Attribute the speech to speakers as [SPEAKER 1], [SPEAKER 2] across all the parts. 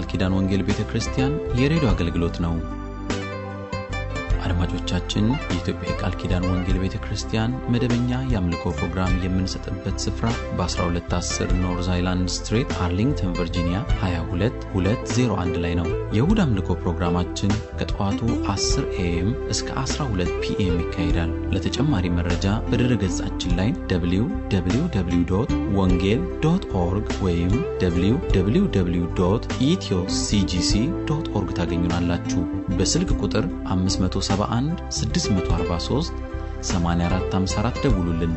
[SPEAKER 1] ኪዳን ወንጌል ቤተ ክርስቲያን የሬዲዮ አገልግሎት ነው። አድማጮቻችን፣ የኢትዮጵያ የቃል ኪዳን ወንጌል ቤተ ክርስቲያን መደበኛ የአምልኮ ፕሮግራም የምንሰጥበት ስፍራ በ1210 ኖርዝ አይላንድ ስትሬት አርሊንግተን ቨርጂኒያ 22201 ላይ ነው። የእሁድ አምልኮ ፕሮግራማችን ከጠዋቱ 10 ኤኤም እስከ 12 ፒኤም ይካሄዳል። ለተጨማሪ መረጃ በድረ ገጻችን ላይ www ወንጌል ዶት ኦርግ ወይም www ኢትዮ ሲጂሲ ዶት ኦርግ ታገኙናላችሁ። በስልክ ቁጥር 571 643 8454 ደውሉልን።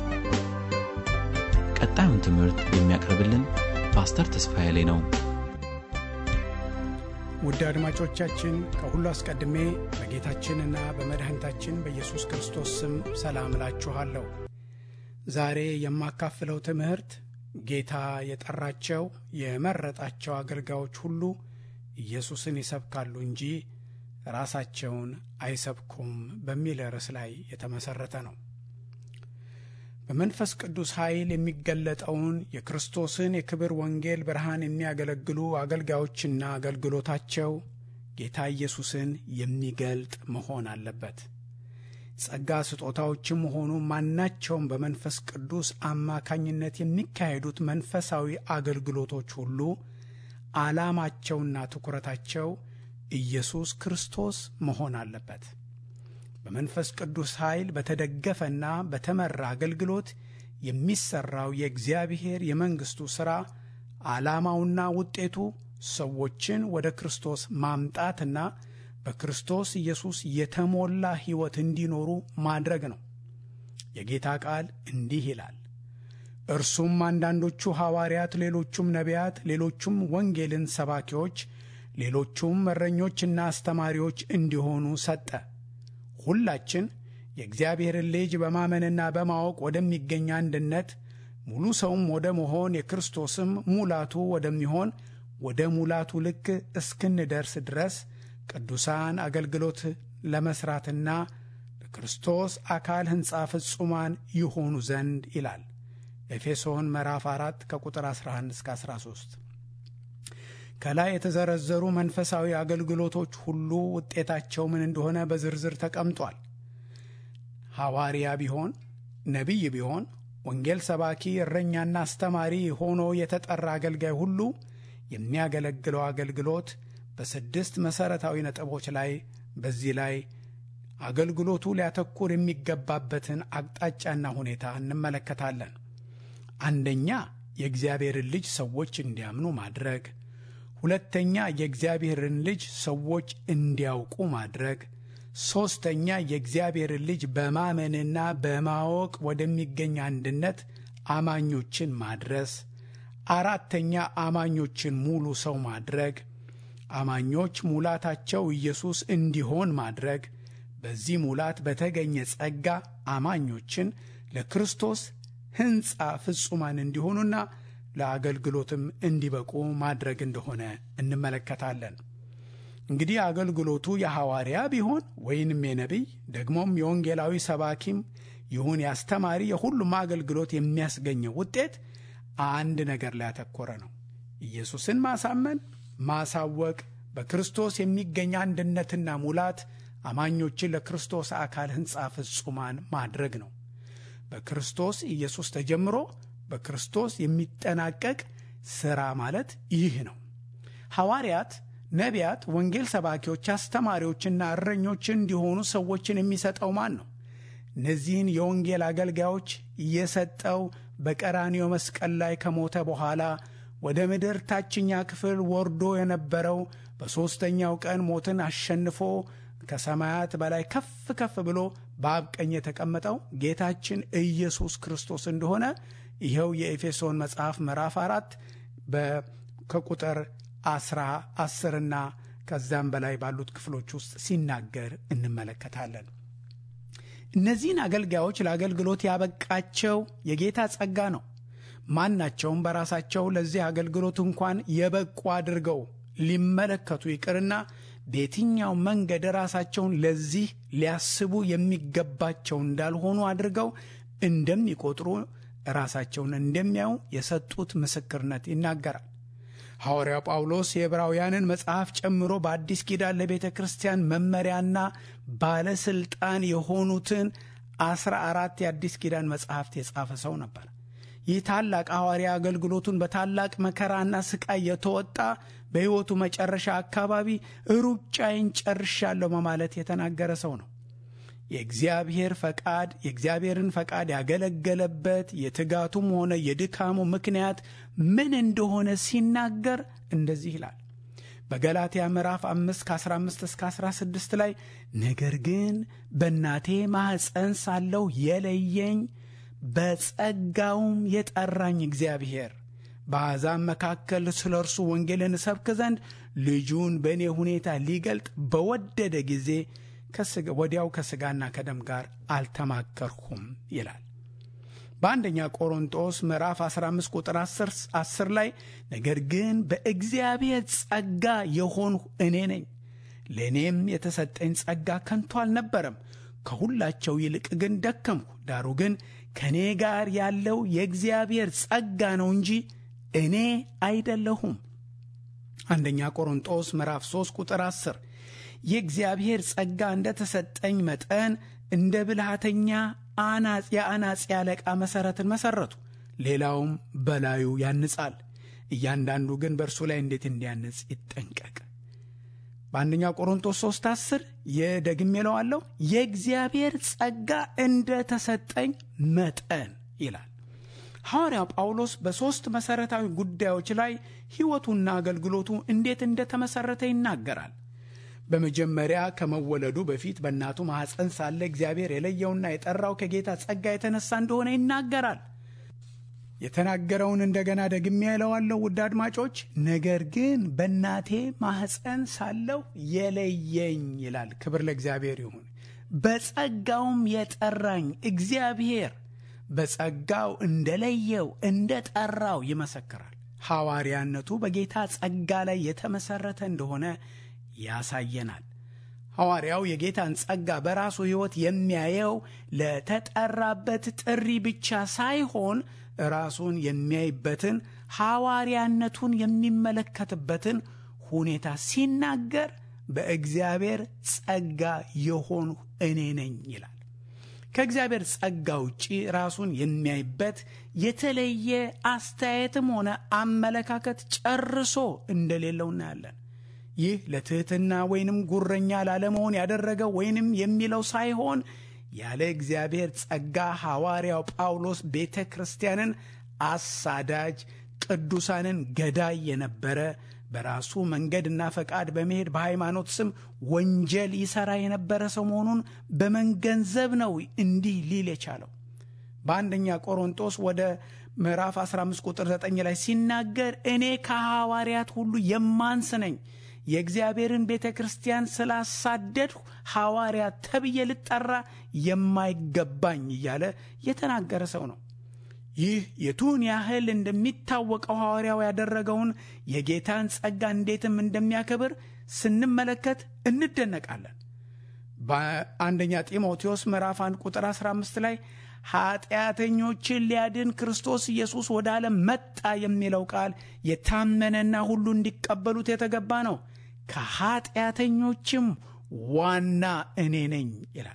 [SPEAKER 1] ቀጣዩን ትምህርት የሚያቀርብልን ፓስተር ተስፋዬ ላይ ነው።
[SPEAKER 2] ውድ አድማጮቻችን ከሁሉ አስቀድሜ በጌታችንና በመድኃኒታችን በኢየሱስ ክርስቶስ ስም ሰላም እላችኋለሁ። ዛሬ የማካፍለው ትምህርት ጌታ የጠራቸው የመረጣቸው አገልጋዮች ሁሉ ኢየሱስን ይሰብካሉ እንጂ ራሳቸውን አይሰብኩም በሚል ርዕስ ላይ የተመሠረተ ነው። በመንፈስ ቅዱስ ኃይል የሚገለጠውን የክርስቶስን የክብር ወንጌል ብርሃን የሚያገለግሉ አገልጋዮችና አገልግሎታቸው ጌታ ኢየሱስን የሚገልጥ መሆን አለበት። ጸጋ ስጦታዎችም ሆኑ ማናቸውም በመንፈስ ቅዱስ አማካኝነት የሚካሄዱት መንፈሳዊ አገልግሎቶች ሁሉ ዓላማቸውና ትኩረታቸው ኢየሱስ ክርስቶስ መሆን አለበት። በመንፈስ ቅዱስ ኃይል በተደገፈና በተመራ አገልግሎት የሚሠራው የእግዚአብሔር የመንግሥቱ ሥራ ዓላማውና ውጤቱ ሰዎችን ወደ ክርስቶስ ማምጣትና በክርስቶስ ኢየሱስ የተሞላ ሕይወት እንዲኖሩ ማድረግ ነው። የጌታ ቃል እንዲህ ይላል፣ እርሱም አንዳንዶቹ ሐዋርያት፣ ሌሎቹም ነቢያት፣ ሌሎቹም ወንጌልን ሰባኪዎች፣ ሌሎቹም እረኞችና አስተማሪዎች እንዲሆኑ ሰጠ። ሁላችን የእግዚአብሔርን ልጅ በማመንና በማወቅ ወደሚገኝ አንድነት ሙሉ ሰውም ወደ መሆን የክርስቶስም ሙላቱ ወደሚሆን ወደ ሙላቱ ልክ እስክንደርስ ድረስ ቅዱሳን አገልግሎት ለመሥራትና ለክርስቶስ አካል ሕንፃ ፍጹማን ይሆኑ ዘንድ ይላል ኤፌሶን ምዕራፍ 4 ከቁጥር 11 እስከ 13። ከላይ የተዘረዘሩ መንፈሳዊ አገልግሎቶች ሁሉ ውጤታቸው ምን እንደሆነ በዝርዝር ተቀምጧል። ሐዋርያ ቢሆን ነቢይ ቢሆን ወንጌል ሰባኪ፣ እረኛና አስተማሪ ሆኖ የተጠራ አገልጋይ ሁሉ የሚያገለግለው አገልግሎት በስድስት መሠረታዊ ነጥቦች ላይ በዚህ ላይ አገልግሎቱ ሊያተኩር የሚገባበትን አቅጣጫና ሁኔታ እንመለከታለን። አንደኛ የእግዚአብሔርን ልጅ ሰዎች እንዲያምኑ ማድረግ ሁለተኛ የእግዚአብሔርን ልጅ ሰዎች እንዲያውቁ ማድረግ፣ ሦስተኛ የእግዚአብሔርን ልጅ በማመንና በማወቅ ወደሚገኝ አንድነት አማኞችን ማድረስ፣ አራተኛ አማኞችን ሙሉ ሰው ማድረግ፣ አማኞች ሙላታቸው ኢየሱስ እንዲሆን ማድረግ፣ በዚህ ሙላት በተገኘ ጸጋ አማኞችን ለክርስቶስ ሕንፃ ፍጹማን እንዲሆኑና ለአገልግሎትም እንዲበቁ ማድረግ እንደሆነ እንመለከታለን። እንግዲህ አገልግሎቱ የሐዋርያ ቢሆን ወይንም የነቢይ ደግሞም የወንጌላዊ ሰባኪም ይሁን የአስተማሪ የሁሉም አገልግሎት የሚያስገኘው ውጤት አንድ ነገር ላይ ያተኮረ ነው። ኢየሱስን ማሳመን፣ ማሳወቅ፣ በክርስቶስ የሚገኝ አንድነትና ሙላት አማኞችን ለክርስቶስ አካል ሕንፃ ፍጹማን ማድረግ ነው። በክርስቶስ ኢየሱስ ተጀምሮ በክርስቶስ የሚጠናቀቅ ሥራ ማለት ይህ ነው። ሐዋርያት፣ ነቢያት፣ ወንጌል ሰባኪዎች፣ አስተማሪዎችና እረኞች እንዲሆኑ ሰዎችን የሚሰጠው ማን ነው? እነዚህን የወንጌል አገልጋዮች የሰጠው በቀራንዮ መስቀል ላይ ከሞተ በኋላ ወደ ምድር ታችኛ ክፍል ወርዶ የነበረው በሦስተኛው ቀን ሞትን አሸንፎ ከሰማያት በላይ ከፍ ከፍ ብሎ በአብ ቀኝ የተቀመጠው ጌታችን ኢየሱስ ክርስቶስ እንደሆነ ይኸው የኤፌሶን መጽሐፍ ምዕራፍ አራት ከቁጥር አስራ አስርና ከዛም በላይ ባሉት ክፍሎች ውስጥ ሲናገር እንመለከታለን። እነዚህን አገልጋዮች ለአገልግሎት ያበቃቸው የጌታ ጸጋ ነው። ማናቸውም በራሳቸው ለዚህ አገልግሎት እንኳን የበቁ አድርገው ሊመለከቱ ይቅርና በየትኛው መንገድ ራሳቸውን ለዚህ ሊያስቡ የሚገባቸው እንዳልሆኑ አድርገው እንደሚቆጥሩ ራሳቸውን እንደሚያዩ የሰጡት ምስክርነት ይናገራል። ሐዋርያው ጳውሎስ የዕብራውያንን መጽሐፍ ጨምሮ በአዲስ ኪዳን ለቤተ ክርስቲያን መመሪያና ባለሥልጣን የሆኑትን አስራ አራት የአዲስ ኪዳን መጽሐፍት የጻፈ ሰው ነበር። ይህ ታላቅ ሐዋርያ አገልግሎቱን በታላቅ መከራና ስቃይ የተወጣ በሕይወቱ መጨረሻ አካባቢ ሩጫዬን ጨርሻለሁ በማለት የተናገረ ሰው ነው። የእግዚአብሔር ፈቃድ የእግዚአብሔርን ፈቃድ ያገለገለበት የትጋቱም ሆነ የድካሙ ምክንያት ምን እንደሆነ ሲናገር እንደዚህ ይላል። በገላትያ ምዕራፍ 5 ከ15 እስከ 16 ላይ ነገር ግን በእናቴ ማኅፀን ሳለሁ የለየኝ በጸጋውም የጠራኝ እግዚአብሔር በአሕዛብ መካከል ስለ እርሱ ወንጌልን እሰብክ ዘንድ ልጁን በእኔ ሁኔታ ሊገልጥ በወደደ ጊዜ ወዲያው ከሥጋና ከደም ጋር አልተማከርሁም ይላል። በአንደኛ ቆሮንጦስ ምዕራፍ 15 ቁጥር 10 ላይ ነገር ግን በእግዚአብሔር ጸጋ የሆንሁ እኔ ነኝ፣ ለእኔም የተሰጠኝ ጸጋ ከንቱ አልነበረም። ከሁላቸው ይልቅ ግን ደከምሁ። ዳሩ ግን ከእኔ ጋር ያለው የእግዚአብሔር ጸጋ ነው እንጂ እኔ አይደለሁም። አንደኛ ቆሮንጦስ ምዕራፍ 3 ቁጥር 10 የእግዚአብሔር ጸጋ እንደ ተሰጠኝ መጠን እንደ ብልሃተኛ የአናጺ አለቃ መሠረትን መሠረቱ፣ ሌላውም በላዩ ያንጻል። እያንዳንዱ ግን በእርሱ ላይ እንዴት እንዲያንጽ ይጠንቀቅ። በአንደኛ ቆሮንቶስ 3 10 የደግሜ እለዋለሁ የእግዚአብሔር ጸጋ እንደ ተሰጠኝ መጠን ይላል። ሐዋርያው ጳውሎስ በሦስት መሠረታዊ ጉዳዮች ላይ ሕይወቱና አገልግሎቱ እንዴት እንደተመሠረተ ይናገራል። በመጀመሪያ ከመወለዱ በፊት በእናቱ ማኅፀን ሳለ እግዚአብሔር የለየውና የጠራው ከጌታ ጸጋ የተነሳ እንደሆነ ይናገራል። የተናገረውን እንደገና ደግሜ እለዋለሁ ውድ አድማጮች፣ ነገር ግን በእናቴ ማኅፀን ሳለሁ የለየኝ ይላል። ክብር ለእግዚአብሔር ይሁን። በጸጋውም የጠራኝ እግዚአብሔር በጸጋው እንደለየው እንደ ጠራው ይመሰክራል። ሐዋርያነቱ በጌታ ጸጋ ላይ የተመሠረተ እንደሆነ ያሳየናል። ሐዋርያው የጌታን ጸጋ በራሱ ሕይወት የሚያየው ለተጠራበት ጥሪ ብቻ ሳይሆን ራሱን የሚያይበትን ሐዋርያነቱን የሚመለከትበትን ሁኔታ ሲናገር በእግዚአብሔር ጸጋ የሆንሁ እኔ ነኝ ይላል። ከእግዚአብሔር ጸጋ ውጪ ራሱን የሚያይበት የተለየ አስተያየትም ሆነ አመለካከት ጨርሶ እንደሌለው እናያለን። ይህ ለትሕትና ወይንም ጉረኛ ላለመሆን ያደረገው ወይንም የሚለው ሳይሆን ያለ እግዚአብሔር ጸጋ ሐዋርያው ጳውሎስ ቤተ ክርስቲያንን አሳዳጅ፣ ቅዱሳንን ገዳይ የነበረ በራሱ መንገድና ፈቃድ በመሄድ በሃይማኖት ስም ወንጀል ይሠራ የነበረ ሰው መሆኑን በመገንዘብ ነው እንዲህ ሊል የቻለው። በአንደኛ ቆሮንጦስ ወደ ምዕራፍ 15 ቁጥር 9 ላይ ሲናገር እኔ ከሐዋርያት ሁሉ የማንስ ነኝ የእግዚአብሔርን ቤተ ክርስቲያን ስላሳደድሁ ሐዋርያት ተብዬ ልጠራ የማይገባኝ እያለ የተናገረ ሰው ነው። ይህ የቱን ያህል እንደሚታወቀው ሐዋርያው ያደረገውን የጌታን ጸጋ እንዴትም እንደሚያከብር ስንመለከት እንደነቃለን። በአንደኛ ጢሞቴዎስ ምዕራፍ 1 ቁጥር 15 ላይ ኃጢአተኞችን ሊያድን ክርስቶስ ኢየሱስ ወደ ዓለም መጣ የሚለው ቃል የታመነና ሁሉ እንዲቀበሉት የተገባ ነው። ከኃጢአተኞችም ዋና እኔ ነኝ ይላል።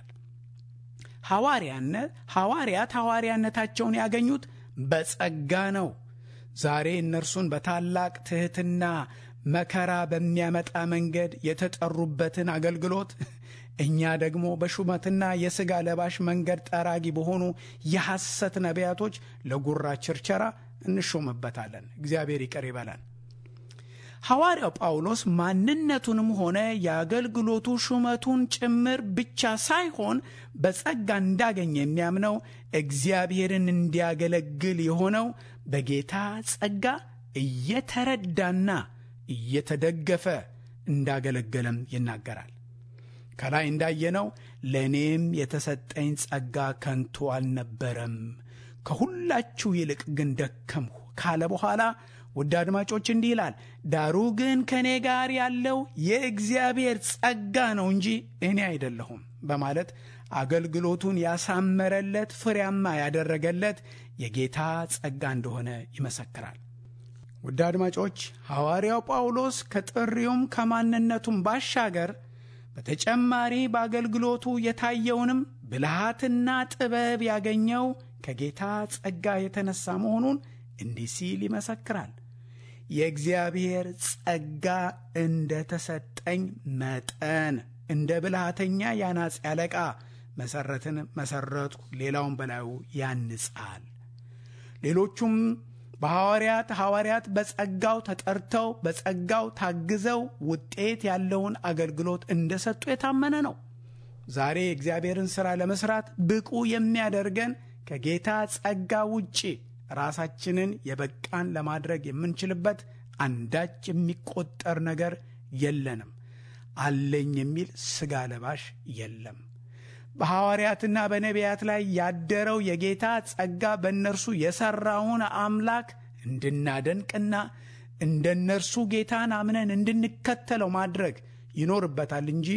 [SPEAKER 2] ሐዋርያነት ሐዋርያት ሐዋርያነታቸውን ያገኙት በጸጋ ነው። ዛሬ እነርሱን በታላቅ ትሕትና መከራ በሚያመጣ መንገድ የተጠሩበትን አገልግሎት እኛ ደግሞ በሹመትና የሥጋ ለባሽ መንገድ ጠራጊ በሆኑ የሐሰት ነቢያቶች ለጉራ ችርቸራ እንሾምበታለን። እግዚአብሔር ይቅር ይበላል። ሐዋርያው ጳውሎስ ማንነቱንም ሆነ የአገልግሎቱ ሹመቱን ጭምር ብቻ ሳይሆን በጸጋ እንዳገኘ የሚያምነው እግዚአብሔርን እንዲያገለግል የሆነው በጌታ ጸጋ እየተረዳና እየተደገፈ እንዳገለገለም ይናገራል። ከላይ እንዳየነው ለእኔም የተሰጠኝ ጸጋ ከንቱ አልነበረም፣ ከሁላችሁ ይልቅ ግን ደከምሁ ካለ በኋላ ውድ አድማጮች እንዲህ ይላል፣ ዳሩ ግን ከእኔ ጋር ያለው የእግዚአብሔር ጸጋ ነው እንጂ እኔ አይደለሁም በማለት አገልግሎቱን ያሳመረለት ፍሬያማ ያደረገለት የጌታ ጸጋ እንደሆነ ይመሰክራል። ውድ አድማጮች ሐዋርያው ጳውሎስ ከጥሪውም ከማንነቱም ባሻገር በተጨማሪ በአገልግሎቱ የታየውንም ብልሃትና ጥበብ ያገኘው ከጌታ ጸጋ የተነሳ መሆኑን እንዲህ ሲል ይመሰክራል። የእግዚአብሔር ጸጋ እንደ ተሰጠኝ መጠን እንደ ብልሃተኛ ያናጺ አለቃ መሠረትን መሠረትኩ፣ ሌላውን በላዩ ያንጻል። ሌሎቹም በሐዋርያት ሐዋርያት በጸጋው ተጠርተው በጸጋው ታግዘው ውጤት ያለውን አገልግሎት እንደሰጡ የታመነ ነው። ዛሬ የእግዚአብሔርን ሥራ ለመሥራት ብቁ የሚያደርገን ከጌታ ጸጋ ውጪ ራሳችንን የበቃን ለማድረግ የምንችልበት አንዳች የሚቆጠር ነገር የለንም። አለኝ የሚል ሥጋ ለባሽ የለም። በሐዋርያትና በነቢያት ላይ ያደረው የጌታ ጸጋ በእነርሱ የሠራውን አምላክ እንድናደንቅና እንደ እነርሱ ጌታን አምነን እንድንከተለው ማድረግ ይኖርበታል እንጂ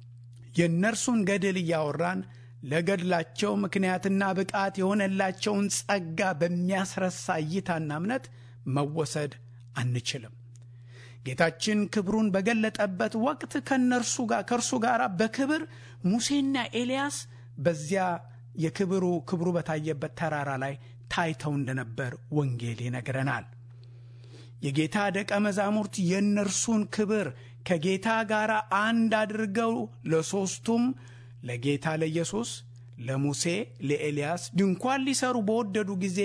[SPEAKER 2] የእነርሱን ገድል እያወራን ለገድላቸው ምክንያትና ብቃት የሆነላቸውን ጸጋ በሚያስረሳ እይታና እምነት መወሰድ አንችልም። ጌታችን ክብሩን በገለጠበት ወቅት ከእነርሱ ጋር ከእርሱ ጋር በክብር ሙሴና ኤልያስ በዚያ የክብሩ ክብሩ በታየበት ተራራ ላይ ታይተው እንደነበር ወንጌል ይነግረናል። የጌታ ደቀ መዛሙርት የእነርሱን ክብር ከጌታ ጋር አንድ አድርገው ለሦስቱም ለጌታ ለኢየሱስ፣ ለሙሴ፣ ለኤልያስ ድንኳን ሊሰሩ በወደዱ ጊዜ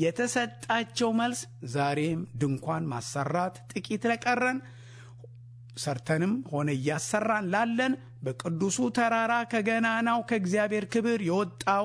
[SPEAKER 2] የተሰጣቸው መልስ ዛሬም ድንኳን ማሰራት ጥቂት ለቀረን ሰርተንም ሆነ እያሰራን ላለን በቅዱሱ ተራራ ከገናናው ከእግዚአብሔር ክብር የወጣው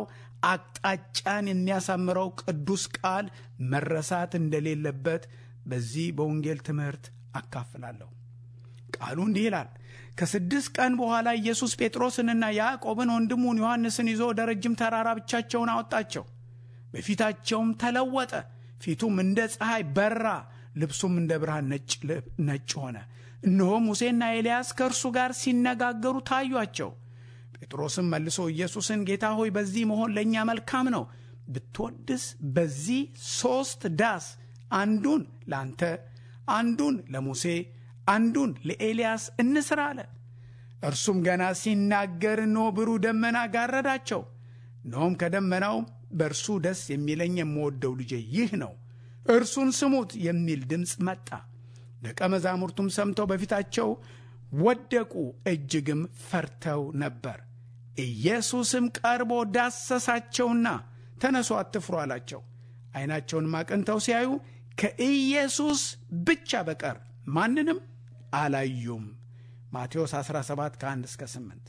[SPEAKER 2] አቅጣጫን የሚያሳምረው ቅዱስ ቃል መረሳት እንደሌለበት በዚህ በወንጌል ትምህርት አካፍላለሁ። ቃሉ እንዲህ ይላል። ከስድስት ቀን በኋላ ኢየሱስ ጴጥሮስንና ያዕቆብን ወንድሙን ዮሐንስን ይዞ ወደ ረጅም ተራራ ብቻቸውን አወጣቸው። በፊታቸውም ተለወጠ። ፊቱም እንደ ፀሐይ በራ፣ ልብሱም እንደ ብርሃን ነጭ ሆነ። እነሆ ሙሴና ኤልያስ ከእርሱ ጋር ሲነጋገሩ ታዩአቸው። ጴጥሮስም መልሶ ኢየሱስን ጌታ ሆይ በዚህ መሆን ለእኛ መልካም ነው። ብትወድስ በዚህ ሦስት ዳስ አንዱን ለአንተ፣ አንዱን ለሙሴ፣ አንዱን ለኤልያስ እንስራ አለ። እርሱም ገና ሲናገር እነሆ ብሩህ ደመና ጋረዳቸው። እነሆም ከደመናው በእርሱ ደስ የሚለኝ የምወደው ልጄ ይህ ነው፣ እርሱን ስሙት የሚል ድምፅ መጣ። ደቀ መዛሙርቱም ሰምተው በፊታቸው ወደቁ፣ እጅግም ፈርተው ነበር። ኢየሱስም ቀርቦ ዳሰሳቸውና ተነሱ፣ አትፍሩ አላቸው። ዓይናቸውንም አቅንተው ሲያዩ ከኢየሱስ ብቻ በቀር ማንንም አላዩም። ማቴዎስ 17 ከ1 እስከ 8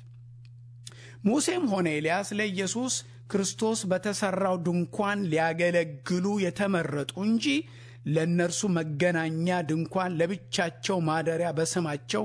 [SPEAKER 2] ሙሴም ሆነ ኤልያስ ለኢየሱስ ክርስቶስ በተሠራው ድንኳን ሊያገለግሉ የተመረጡ እንጂ ለእነርሱ መገናኛ ድንኳን ለብቻቸው ማደሪያ በስማቸው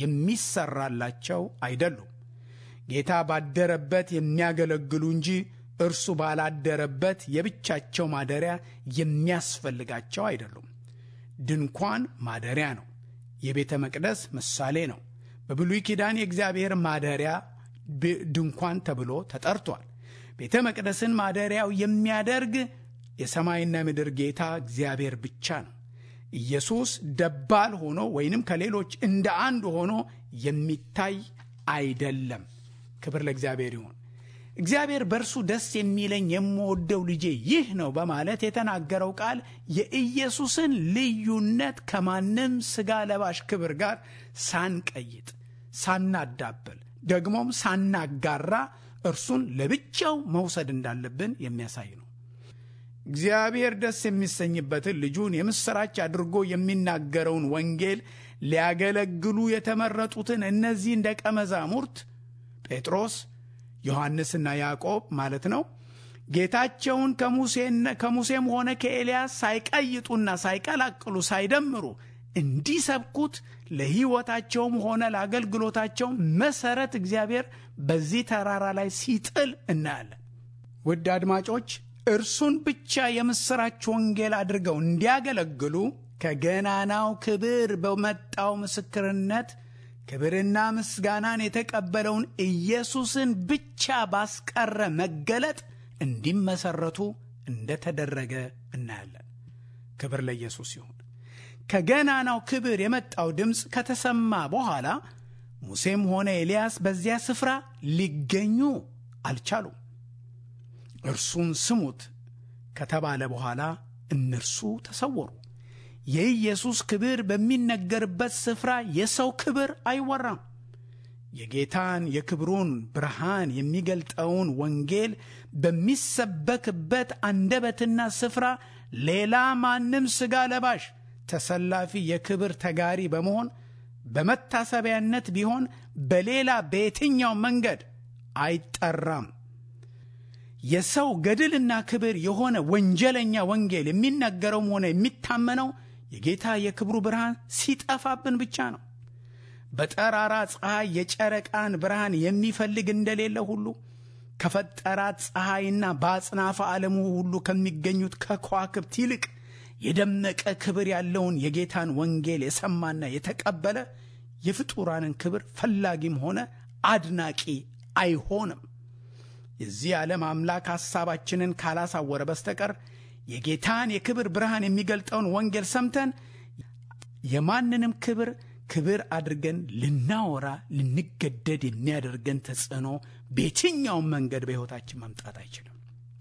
[SPEAKER 2] የሚሰራላቸው አይደሉም። ጌታ ባደረበት የሚያገለግሉ እንጂ እርሱ ባላደረበት የብቻቸው ማደሪያ የሚያስፈልጋቸው አይደሉም። ድንኳን ማደሪያ ነው። የቤተ መቅደስ ምሳሌ ነው። በብሉይ ኪዳን የእግዚአብሔር ማደሪያ ድንኳን ተብሎ ተጠርቷል። ቤተ መቅደስን ማደሪያው የሚያደርግ የሰማይና ምድር ጌታ እግዚአብሔር ብቻ ነው። ኢየሱስ ደባል ሆኖ ወይንም ከሌሎች እንደ አንዱ ሆኖ የሚታይ አይደለም። ክብር ለእግዚአብሔር ይሁን። እግዚአብሔር በእርሱ ደስ የሚለኝ የምወደው ልጄ ይህ ነው በማለት የተናገረው ቃል የኢየሱስን ልዩነት ከማንም ሥጋ ለባሽ ክብር ጋር ሳንቀይጥ፣ ሳናዳብል፣ ደግሞም ሳናጋራ እርሱን ለብቻው መውሰድ እንዳለብን የሚያሳይ ነው። እግዚአብሔር ደስ የሚሰኝበትን ልጁን የምሥራች አድርጎ የሚናገረውን ወንጌል ሊያገለግሉ የተመረጡትን እነዚህን ደቀ መዛሙርት ጴጥሮስ፣ ዮሐንስና ያዕቆብ ማለት ነው ጌታቸውን ከሙሴም ሆነ ከኤልያስ ሳይቀይጡና ሳይቀላቅሉ ሳይደምሩ እንዲሰብኩት ለሕይወታቸውም ሆነ ለአገልግሎታቸው መሠረት እግዚአብሔር በዚህ ተራራ ላይ ሲጥል እናያለን። ውድ አድማጮች እርሱን ብቻ የምሥራች ወንጌል አድርገው እንዲያገለግሉ ከገናናው ክብር በመጣው ምስክርነት ክብርና ምስጋናን የተቀበለውን ኢየሱስን ብቻ ባስቀረ መገለጥ እንዲመሰረቱ እንደተደረገ እናያለን። ክብር ለኢየሱስ ይሁን። ከገናናው ክብር የመጣው ድምፅ ከተሰማ በኋላ ሙሴም ሆነ ኤልያስ በዚያ ስፍራ ሊገኙ አልቻሉም። እርሱን ስሙት ከተባለ በኋላ እነርሱ ተሰወሩ። የኢየሱስ ክብር በሚነገርበት ስፍራ የሰው ክብር አይወራም። የጌታን የክብሩን ብርሃን የሚገልጠውን ወንጌል በሚሰበክበት አንደበትና ስፍራ ሌላ ማንም ሥጋ ለባሽ ተሰላፊ የክብር ተጋሪ በመሆን በመታሰቢያነት ቢሆን በሌላ በየትኛው መንገድ አይጠራም። የሰው ገድልና ክብር የሆነ ወንጀለኛ ወንጌል የሚነገረውም ሆነ የሚታመነው የጌታ የክብሩ ብርሃን ሲጠፋብን ብቻ ነው። በጠራራ ፀሐይ የጨረቃን ብርሃን የሚፈልግ እንደሌለ ሁሉ ከፈጠራት ፀሐይና በአጽናፈ ዓለሙ ሁሉ ከሚገኙት ከከዋክብት ይልቅ የደመቀ ክብር ያለውን የጌታን ወንጌል የሰማና የተቀበለ የፍጡራንን ክብር ፈላጊም ሆነ አድናቂ አይሆንም። የዚህ ዓለም አምላክ ሐሳባችንን ካላሳወረ በስተቀር የጌታን የክብር ብርሃን የሚገልጠውን ወንጌል ሰምተን የማንንም ክብር ክብር አድርገን ልናወራ ልንገደድ የሚያደርገን ተጽዕኖ በየትኛውም መንገድ በሕይወታችን መምጣት አይችልም።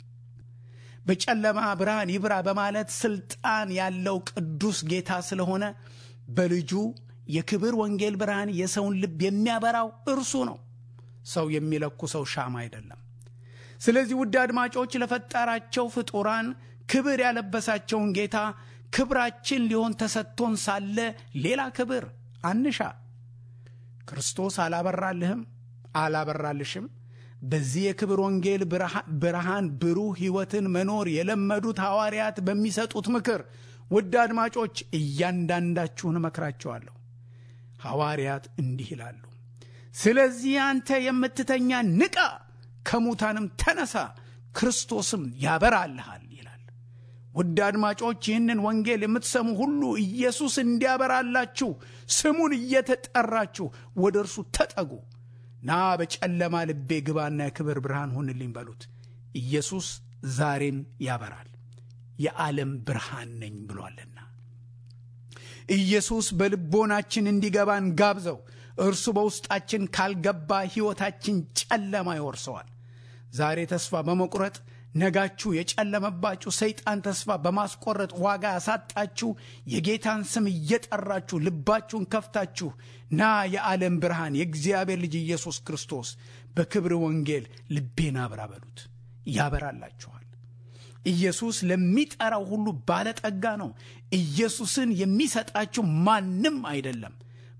[SPEAKER 2] በጨለማ ብርሃን ይብራ በማለት ስልጣን ያለው ቅዱስ ጌታ ስለሆነ በልጁ የክብር ወንጌል ብርሃን የሰውን ልብ የሚያበራው እርሱ ነው። ሰው የሚለኩ ሰው ሻማ አይደለም። ስለዚህ ውድ አድማጮች ለፈጠራቸው ፍጡራን ክብር ያለበሳቸውን ጌታ ክብራችን ሊሆን ተሰጥቶን ሳለ ሌላ ክብር አንሻ። ክርስቶስ አላበራልህም፣ አላበራልሽም። በዚህ የክብር ወንጌል ብርሃን ብሩህ ሕይወትን መኖር የለመዱት ሐዋርያት በሚሰጡት ምክር ውድ አድማጮች እያንዳንዳችሁን እመክራቸዋለሁ። ሐዋርያት እንዲህ ይላሉ፣ ስለዚህ አንተ የምትተኛ ንቃ፣ ከሙታንም ተነሳ፣ ክርስቶስም ያበራልሃል ይላል። ውድ አድማጮች ይህንን ወንጌል የምትሰሙ ሁሉ ኢየሱስ እንዲያበራላችሁ ስሙን እየተጠራችሁ ወደ እርሱ ተጠጉ። ና በጨለማ ልቤ ግባና የክብር ብርሃን ሁንልኝ በሉት። ኢየሱስ ዛሬም ያበራል፣ የዓለም ብርሃን ነኝ ብሏልና። ኢየሱስ በልቦናችን እንዲገባን ጋብዘው። እርሱ በውስጣችን ካልገባ ሕይወታችን ጨለማ ይወርሰዋል። ዛሬ ተስፋ በመቁረጥ ነጋችሁ የጨለመባችሁ ሰይጣን ተስፋ በማስቆረጥ ዋጋ ያሳጣችሁ የጌታን ስም እየጠራችሁ ልባችሁን ከፍታችሁ ና የዓለም ብርሃን የእግዚአብሔር ልጅ ኢየሱስ ክርስቶስ በክብር ወንጌል ልቤን አብራ በሉት፣ ያበራላችኋል። ኢየሱስ ለሚጠራው ሁሉ ባለጠጋ ነው። ኢየሱስን የሚሰጣችሁ ማንም አይደለም።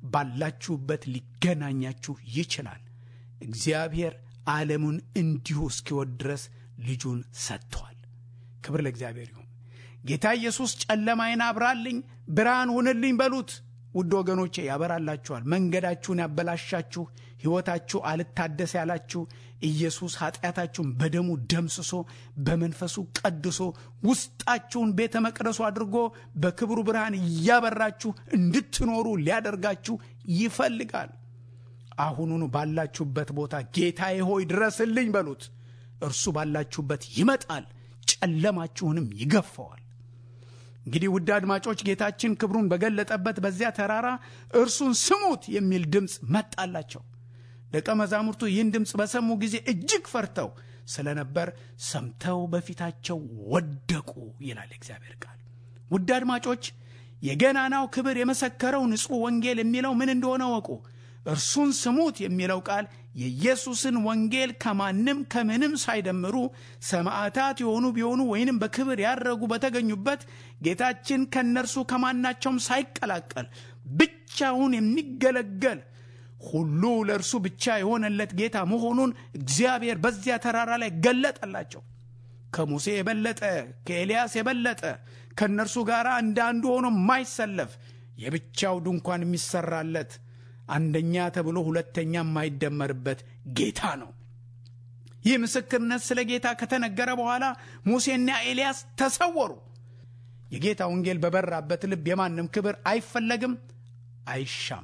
[SPEAKER 2] ባላችሁበት ሊገናኛችሁ ይችላል። እግዚአብሔር ዓለሙን እንዲሁ እስኪወድ ድረስ ልጁን ሰጥቷል። ክብር ለእግዚአብሔር ይሁን። ጌታ ኢየሱስ ጨለማዬን አብራልኝ፣ ብርሃን ሁንልኝ በሉት። ውድ ወገኖቼ ያበራላችኋል። መንገዳችሁን ያበላሻችሁ፣ ሕይወታችሁ አልታደስ ያላችሁ ኢየሱስ ኃጢአታችሁን በደሙ ደምስሶ በመንፈሱ ቀድሶ ውስጣችሁን ቤተ መቅደሱ አድርጎ በክብሩ ብርሃን እያበራችሁ እንድትኖሩ ሊያደርጋችሁ ይፈልጋል። አሁኑኑ ባላችሁበት ቦታ ጌታዬ ሆይ ድረስልኝ በሉት። እርሱ ባላችሁበት ይመጣል፣ ጨለማችሁንም ይገፈዋል። እንግዲህ ውድ አድማጮች ጌታችን ክብሩን በገለጠበት በዚያ ተራራ እርሱን ስሙት የሚል ድምፅ መጣላቸው። ደቀ መዛሙርቱ ይህን ድምፅ በሰሙ ጊዜ እጅግ ፈርተው ስለነበር ሰምተው በፊታቸው ወደቁ ይላል እግዚአብሔር ቃል። ውድ አድማጮች የገናናው ክብር የመሰከረው ንጹሕ ወንጌል የሚለው ምን እንደሆነ ወቁ። እርሱን ስሙት የሚለው ቃል የኢየሱስን ወንጌል ከማንም ከምንም ሳይደምሩ ሰማዕታት የሆኑ ቢሆኑ ወይንም በክብር ያረጉ በተገኙበት ጌታችን ከእነርሱ ከማናቸውም ሳይቀላቀል ብቻውን የሚገለገል ሁሉ ለእርሱ ብቻ የሆነለት ጌታ መሆኑን እግዚአብሔር በዚያ ተራራ ላይ ገለጠላቸው። ከሙሴ የበለጠ ከኤልያስ የበለጠ ከእነርሱ ጋር እንደ አንዱ ሆኖ የማይሰለፍ የብቻው ድንኳን የሚሰራለት አንደኛ ተብሎ ሁለተኛ የማይደመርበት ጌታ ነው። ይህ ምስክርነት ስለ ጌታ ከተነገረ በኋላ ሙሴና ኤልያስ ተሰወሩ። የጌታ ወንጌል በበራበት ልብ የማንም ክብር አይፈለግም፣ አይሻም።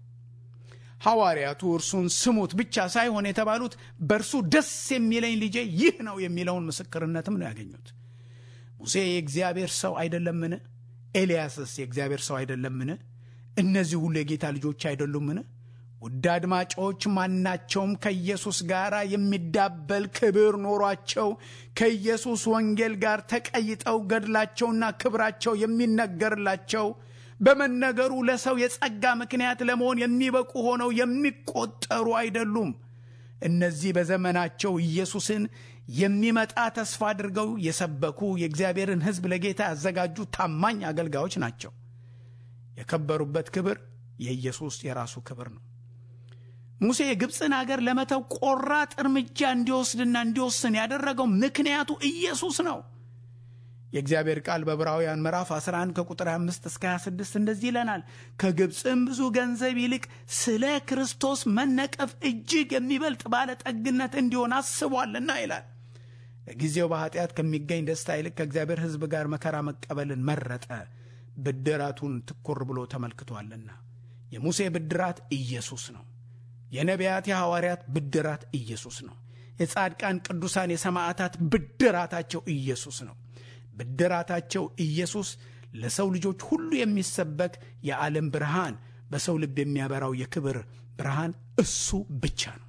[SPEAKER 2] ሐዋርያቱ እርሱን ስሙት ብቻ ሳይሆን የተባሉት በእርሱ ደስ የሚለኝ ልጄ ይህ ነው የሚለውን ምስክርነትም ነው ያገኙት። ሙሴ የእግዚአብሔር ሰው አይደለምን? ኤልያስስ የእግዚአብሔር ሰው አይደለምን? እነዚህ ሁሉ የጌታ ልጆች አይደሉምን? ውድ አድማጮች ማናቸውም ከኢየሱስ ጋር የሚዳበል ክብር ኖሯቸው ከኢየሱስ ወንጌል ጋር ተቀይጠው ገድላቸውና ክብራቸው የሚነገርላቸው በመነገሩ ለሰው የጸጋ ምክንያት ለመሆን የሚበቁ ሆነው የሚቆጠሩ አይደሉም። እነዚህ በዘመናቸው ኢየሱስን የሚመጣ ተስፋ አድርገው የሰበኩ የእግዚአብሔርን ሕዝብ ለጌታ ያዘጋጁ ታማኝ አገልጋዮች ናቸው። የከበሩበት ክብር የኢየሱስ የራሱ ክብር ነው። ሙሴ የግብፅን አገር ለመተው ቆራጥ እርምጃ እንዲወስድና እንዲወስን ያደረገው ምክንያቱ ኢየሱስ ነው። የእግዚአብሔር ቃል በዕብራውያን ምዕራፍ 11 ከቁጥር 5 እስከ 26 እንደዚህ ይለናል። ከግብፅም ብዙ ገንዘብ ይልቅ ስለ ክርስቶስ መነቀፍ እጅግ የሚበልጥ ባለጠግነት እንዲሆን አስቧልና ይላል። ለጊዜው በኃጢአት ከሚገኝ ደስታ ይልቅ ከእግዚአብሔር ሕዝብ ጋር መከራ መቀበልን መረጠ፣ ብድራቱን ትኩር ብሎ ተመልክቷልና። የሙሴ ብድራት ኢየሱስ ነው። የነቢያት የሐዋርያት ብድራት ኢየሱስ ነው። የጻድቃን ቅዱሳን የሰማዕታት ብድራታቸው ኢየሱስ ነው። ብድራታቸው ኢየሱስ ለሰው ልጆች ሁሉ የሚሰበክ የዓለም ብርሃን፣ በሰው ልብ የሚያበራው የክብር ብርሃን እሱ ብቻ ነው።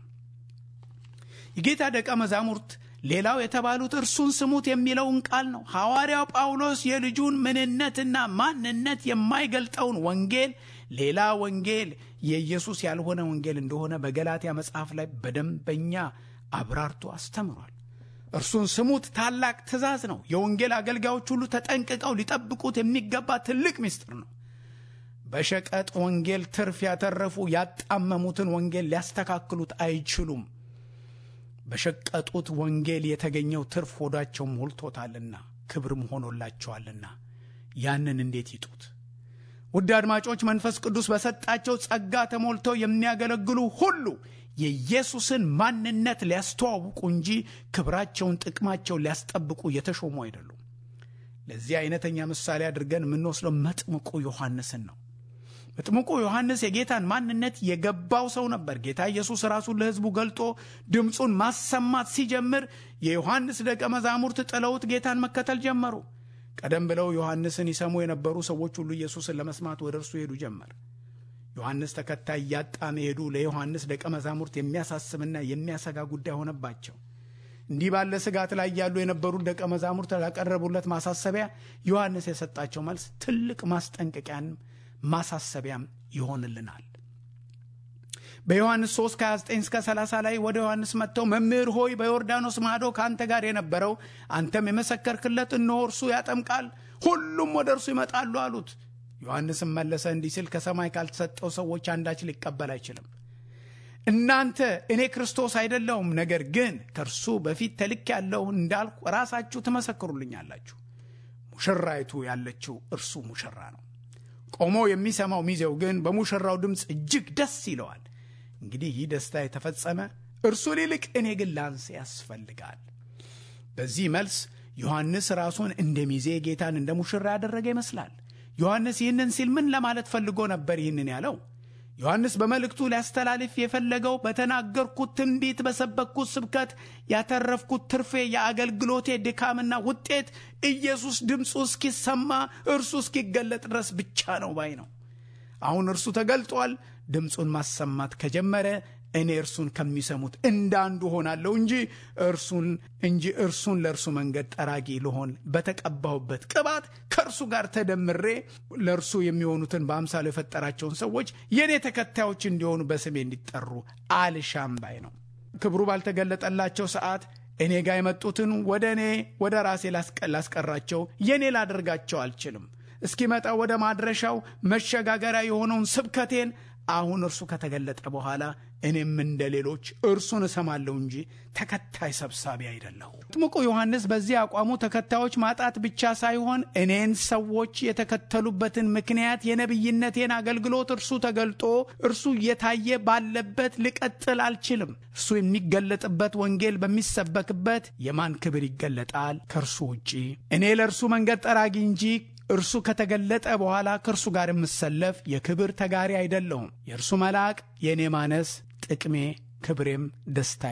[SPEAKER 2] የጌታ ደቀ መዛሙርት ሌላው የተባሉት እርሱን ስሙት የሚለውን ቃል ነው። ሐዋርያው ጳውሎስ የልጁን ምንነትና ማንነት የማይገልጠውን ወንጌል ሌላ ወንጌል የኢየሱስ ያልሆነ ወንጌል እንደሆነ በገላትያ መጽሐፍ ላይ በደንበኛ አብራርቶ አስተምሯል። እርሱን ስሙት ታላቅ ትእዛዝ ነው። የወንጌል አገልጋዮች ሁሉ ተጠንቅቀው ሊጠብቁት የሚገባ ትልቅ ምስጢር ነው። በሸቀጥ ወንጌል ትርፍ ያተረፉ ያጣመሙትን ወንጌል ሊያስተካክሉት አይችሉም። በሸቀጡት ወንጌል የተገኘው ትርፍ ሆዳቸው ሞልቶታልና ክብርም ሆኖላቸዋልና ያንን እንዴት ይጡት? ውድ አድማጮች መንፈስ ቅዱስ በሰጣቸው ጸጋ ተሞልተው የሚያገለግሉ ሁሉ የኢየሱስን ማንነት ሊያስተዋውቁ እንጂ ክብራቸውን፣ ጥቅማቸውን ሊያስጠብቁ የተሾሙ አይደሉም። ለዚህ አይነተኛ ምሳሌ አድርገን የምንወስደው መጥምቁ ዮሐንስን ነው። መጥምቁ ዮሐንስ የጌታን ማንነት የገባው ሰው ነበር። ጌታ ኢየሱስ ራሱን ለሕዝቡ ገልጦ ድምፁን ማሰማት ሲጀምር የዮሐንስ ደቀ መዛሙርት ጥለውት ጌታን መከተል ጀመሩ። ቀደም ብለው ዮሐንስን ይሰሙ የነበሩ ሰዎች ሁሉ ኢየሱስን ለመስማት ወደ እርሱ ሄዱ ጀመር። ዮሐንስ ተከታይ እያጣ መሄዱ ለዮሐንስ ደቀ መዛሙርት የሚያሳስብና የሚያሰጋ ጉዳይ ሆነባቸው። እንዲህ ባለ ስጋት ላይ ያሉ የነበሩት ደቀ መዛሙርት ላቀረቡለት ማሳሰቢያ ዮሐንስ የሰጣቸው መልስ ትልቅ ማስጠንቀቂያን ማሳሰቢያም ይሆንልናል። በዮሐንስ 3 ከ29 እስከ 30 ላይ ወደ ዮሐንስ መጥተው መምህር ሆይ በዮርዳኖስ ማዶ ከአንተ ጋር የነበረው አንተም የመሰከርክለት እነሆ እርሱ ያጠምቃል፣ ሁሉም ወደ እርሱ ይመጣሉ አሉት። ዮሐንስም መለሰ እንዲህ ሲል ከሰማይ ካልተሰጠው ሰዎች አንዳች ሊቀበል አይችልም። እናንተ እኔ ክርስቶስ አይደለሁም፣ ነገር ግን ከእርሱ በፊት ተልክ ያለሁ እንዳልኩ ራሳችሁ ትመሰክሩልኛላችሁ። ሙሽራይቱ ያለችው እርሱ ሙሽራ ነው። ቆሞ የሚሰማው ሚዜው ግን በሙሽራው ድምፅ እጅግ ደስ ይለዋል። እንግዲህ ይህ ደስታ የተፈጸመ እርሱ ሊልቅ እኔ ግን ላንስ ያስፈልጋል። በዚህ መልስ ዮሐንስ ራሱን እንደ ሚዜ ጌታን እንደ ሙሽራ ያደረገ ይመስላል። ዮሐንስ ይህንን ሲል ምን ለማለት ፈልጎ ነበር ይህንን ያለው? ዮሐንስ በመልእክቱ ሊያስተላልፍ የፈለገው በተናገርኩት ትንቢት፣ በሰበክኩት ስብከት ያተረፍኩት ትርፌ የአገልግሎቴ ድካምና ውጤት ኢየሱስ ድምፁ እስኪሰማ እርሱ እስኪገለጥ ድረስ ብቻ ነው ባይ ነው። አሁን እርሱ ተገልጧል። ድምፁን ማሰማት ከጀመረ እኔ እርሱን ከሚሰሙት እንዳንዱ ሆናለሁ እንጂ እርሱን እንጂ እርሱን ለእርሱ መንገድ ጠራጊ ልሆን በተቀባሁበት ቅባት ከእርሱ ጋር ተደምሬ ለእርሱ የሚሆኑትን በአምሳሉ የፈጠራቸውን ሰዎች የእኔ ተከታዮች እንዲሆኑ በስሜ እንዲጠሩ አልሻም ባይ ነው። ክብሩ ባልተገለጠላቸው ሰዓት እኔ ጋር የመጡትን ወደ እኔ ወደ ራሴ ላስቀራቸው የእኔ ላደርጋቸው አልችልም። እስኪመጣ ወደ ማድረሻው መሸጋገሪያ የሆነውን ስብከቴን አሁን እርሱ ከተገለጠ በኋላ እኔም እንደ ሌሎች እርሱን እሰማለሁ እንጂ ተከታይ ሰብሳቢ አይደለሁ። መጥምቁ ዮሐንስ በዚህ አቋሙ ተከታዮች ማጣት ብቻ ሳይሆን እኔን ሰዎች የተከተሉበትን ምክንያት የነቢይነቴን አገልግሎት እርሱ ተገልጦ እርሱ እየታየ ባለበት ልቀጥል አልችልም። እርሱ የሚገለጥበት ወንጌል በሚሰበክበት የማን ክብር ይገለጣል ከእርሱ ውጪ? እኔ ለእርሱ መንገድ ጠራጊ እንጂ እርሱ ከተገለጠ በኋላ ከእርሱ ጋር የምሰለፍ የክብር ተጋሪ አይደለሁም። የእርሱ መልአክ የእኔ ማነስ ጥቅሜ ክብሬም ደስታዬም ነው።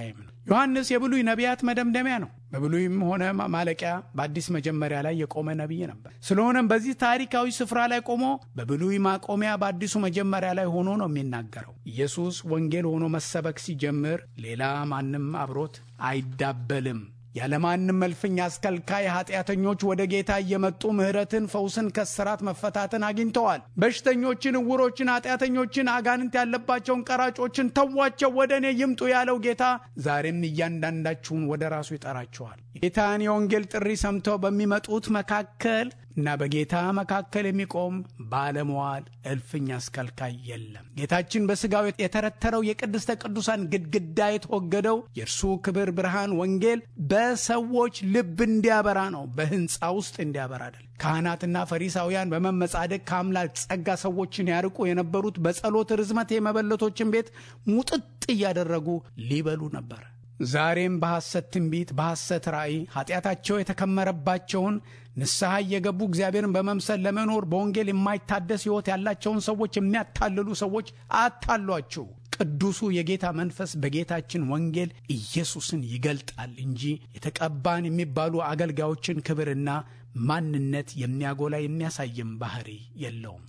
[SPEAKER 2] ዮሐንስ የብሉይ ነቢያት መደምደሚያ ነው። በብሉይም ሆነ ማለቂያ በአዲስ መጀመሪያ ላይ የቆመ ነቢይ ነበር። ስለሆነም በዚህ ታሪካዊ ስፍራ ላይ ቆሞ በብሉይ ማቆሚያ በአዲሱ መጀመሪያ ላይ ሆኖ ነው የሚናገረው። ኢየሱስ ወንጌል ሆኖ መሰበክ ሲጀምር ሌላ ማንም አብሮት አይዳበልም። ያለማንም መልፍኝ አስከልካይ ኃጢአተኞች ወደ ጌታ እየመጡ ምሕረትን፣ ፈውስን፣ ከስራት መፈታትን አግኝተዋል። በሽተኞችን፣ እውሮችን፣ ኃጢአተኞችን፣ አጋንንት ያለባቸውን ቀራጮችን ተዋቸው ወደ እኔ ይምጡ ያለው ጌታ ዛሬም እያንዳንዳችሁን ወደ ራሱ ይጠራችኋል። ጌታን የወንጌል ጥሪ ሰምተው በሚመጡት መካከል እና በጌታ መካከል የሚቆም ባለመዋል እልፍኝ አስከልካይ የለም። ጌታችን በሥጋው የተረተረው የቅድስተ ቅዱሳን ግድግዳ የተወገደው የእርሱ ክብር ብርሃን ወንጌል በሰዎች ልብ እንዲያበራ ነው፣ በሕንፃ ውስጥ እንዲያበራ አይደል። ካህናትና ፈሪሳውያን በመመጻደቅ ከአምላክ ጸጋ ሰዎችን ያርቁ የነበሩት በጸሎት ርዝመት የመበለቶችን ቤት ሙጥጥ እያደረጉ ሊበሉ ነበር። ዛሬም በሐሰት ትንቢት፣ በሐሰት ራእይ ኃጢአታቸው የተከመረባቸውን ንስሐ እየገቡ እግዚአብሔርን በመምሰል ለመኖር በወንጌል የማይታደስ ሕይወት ያላቸውን ሰዎች የሚያታልሉ ሰዎች አታሏችሁ። ቅዱሱ የጌታ መንፈስ በጌታችን ወንጌል ኢየሱስን ይገልጣል እንጂ የተቀባን የሚባሉ አገልጋዮችን ክብርና ማንነት የሚያጎላ የሚያሳይም ባህሪ የለውም።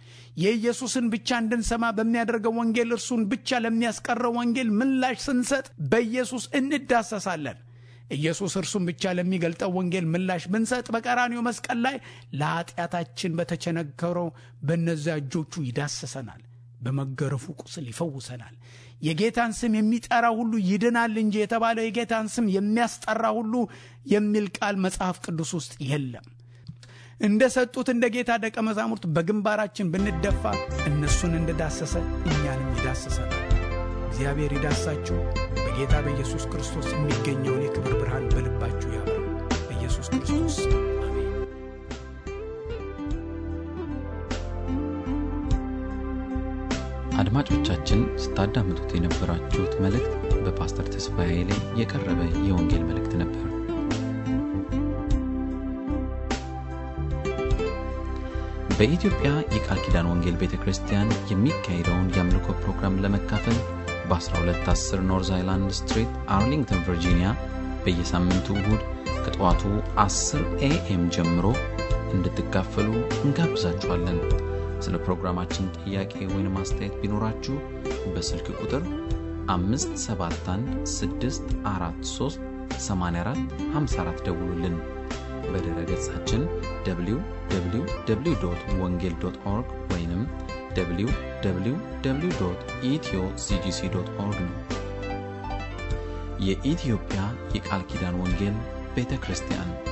[SPEAKER 2] የኢየሱስን ብቻ እንድንሰማ በሚያደርገው ወንጌል እርሱን ብቻ ለሚያስቀረው ወንጌል ምላሽ ስንሰጥ በኢየሱስ እንዳሰሳለን። ኢየሱስ እርሱን ብቻ ለሚገልጠው ወንጌል ምላሽ ብንሰጥ በቀራኒው መስቀል ላይ ለኃጢአታችን በተቸነከረው በእነዚያ እጆቹ ይዳሰሰናል። በመገረፉ ቁስል ይፈውሰናል። የጌታን ስም የሚጠራ ሁሉ ይድናል እንጂ የተባለው የጌታን ስም የሚያስጠራ ሁሉ የሚል ቃል መጽሐፍ ቅዱስ ውስጥ የለም። እንደ ሰጡት እንደ ጌታ ደቀ መዛሙርት በግንባራችን ብንደፋ እነሱን እንደዳሰሰ እኛንም ይዳሰሰናል። እግዚአብሔር ይዳሳችሁ። በጌታ በኢየሱስ ክርስቶስ የሚገኘውን የክብር ብርሃን በልባችሁ ያብራ። በኢየሱስ ክርስቶስ አሜን።
[SPEAKER 1] አድማጮቻችን ስታዳምጡት የነበራችሁት መልእክት በፓስተር ተስፋዬ ላይ የቀረበ የወንጌል መልእክት ነበር። በኢትዮጵያ የቃል ኪዳን ወንጌል ቤተ ክርስቲያን የሚካሄደውን የአምልኮ ፕሮግራም ለመካፈል በ1210 ኖርዝ አይላንድ ስትሪት አርሊንግተን ቨርጂኒያ በየሳምንቱ እሁድ ከጠዋቱ 10 ኤኤም ጀምሮ እንድትካፈሉ እንጋብዛችኋለን። ስለ ፕሮግራማችን ጥያቄ ወይም አስተያየት ቢኖራችሁ በስልክ ቁጥር 571 ደውሉልን። በድረ ገጻችን www ወንጌል ኦርግ ወይም www ኢትዮ ሲጂሲ ኦርግ ነው። የኢትዮጵያ የቃል ኪዳን ወንጌል ቤተ ክርስቲያን